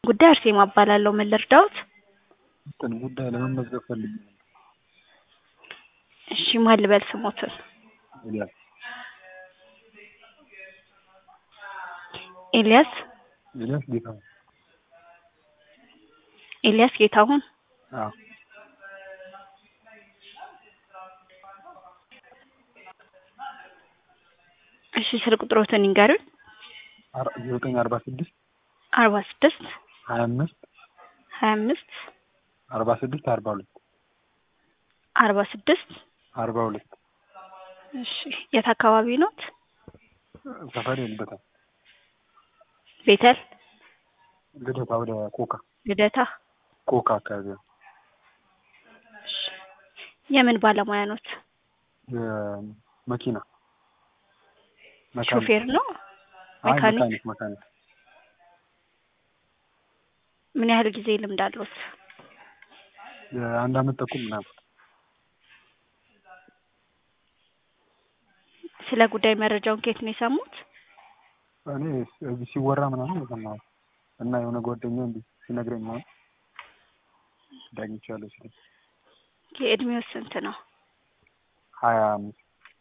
ጉዳይ አርሴማ እባላለሁ። ምን ልርዳዎት? እንትን ጉዳይ ለመመዝገብ ፈልጌ ነበር። እሺ ማን ልበል ስሞትን? ኤልያስ ኤልያስ ኤልያስ ጌታሁን። ኤልያስ ጌታሁን። አዎ እሺ ስልክ ቁጥሮትን ይንገሩኝ። አር- ዘጠኝ አርባ ስድስት አርባ ስድስት ሀያ አምስት ሀያ አምስት አርባ ስድስት አርባ ሁለት አርባ ስድስት አርባ ሁለት እሺ የት አካባቢ ኖት? ሰፈር ልደታ ቤተል ልደታ ወደ ኮካ ልደታ። ኮካ አካባቢ ነው። እሺ የምን ባለሙያ ኖት? የመኪና መካኒክ። ሾፌር ነው? አይ ሜካኒክ? መካኒክ መካኒክ ምን ያህል ጊዜ ልምድ አለዎት? የአንድ አመት ተኩል ምናምን ስለ ጉዳይ መረጃውን ከየት ነው የሰሙት? እኔ እዚህ ሲወራ ምናምን የሰማሁት እና የሆነ ጓደኛ እንዲህ ሲነግረኝ ምናምን ዳግኝቻለሁ ሲለኝ የእድሜው ስንት ነው? ሀያ አምስት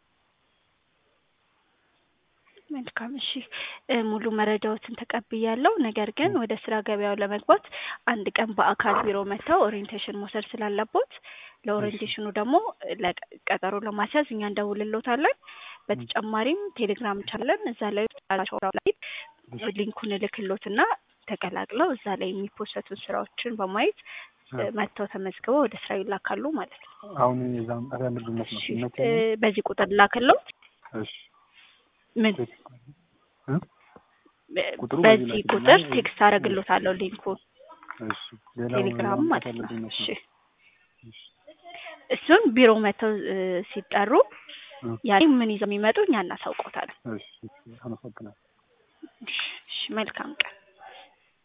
መልካም እሺ እ ሙሉ መረጃዎትን ተቀብያለሁ። ነገር ግን ወደ ስራ ገበያው ለመግባት አንድ ቀን በአካል ቢሮ መጥተው ኦሪየንቴሽን መውሰድ ስላለቦት ለኦሪየንቴሽኑ ደግሞ ለቀ- ቀጠሮ ለማስያዝ እኛ እንደውልሎታለን። በተጨማሪም ቴሌግራም ቻለን እዛ ላይ ላይ ሊንኩን እልክሎትና ተቀላቅለው እዛ ላይ የሚፖሰቱ ስራዎችን በማየት እ መጥተው ተመዝግበው ወደ ስራ ይላካሉ ማለት ነው። አሁን የዛ መምጣት ያለብኝ መስመር እሺ ሲመቸኝ እ በዚህ ቁጥር ላክሎት እሺ ምን እ? ቁጥሩ በዚህ በዚህ ላይ ቁጥር ስለሆነ ቴክስት አደርግሎታለሁ ሊንኩን እሺ ሌላ ቴሌግራም መምጣት ማለት ነው። ያለብኝ እሺ መስመር እሺ እሱን ቢሮ መጥተው እ ሲጠሩ እ ያኔ ምን ይዘው የሚመጡ እኛ እናሳውቆታለን። እሺ አመሰግናለሁ። እሺ መልካም ቀን።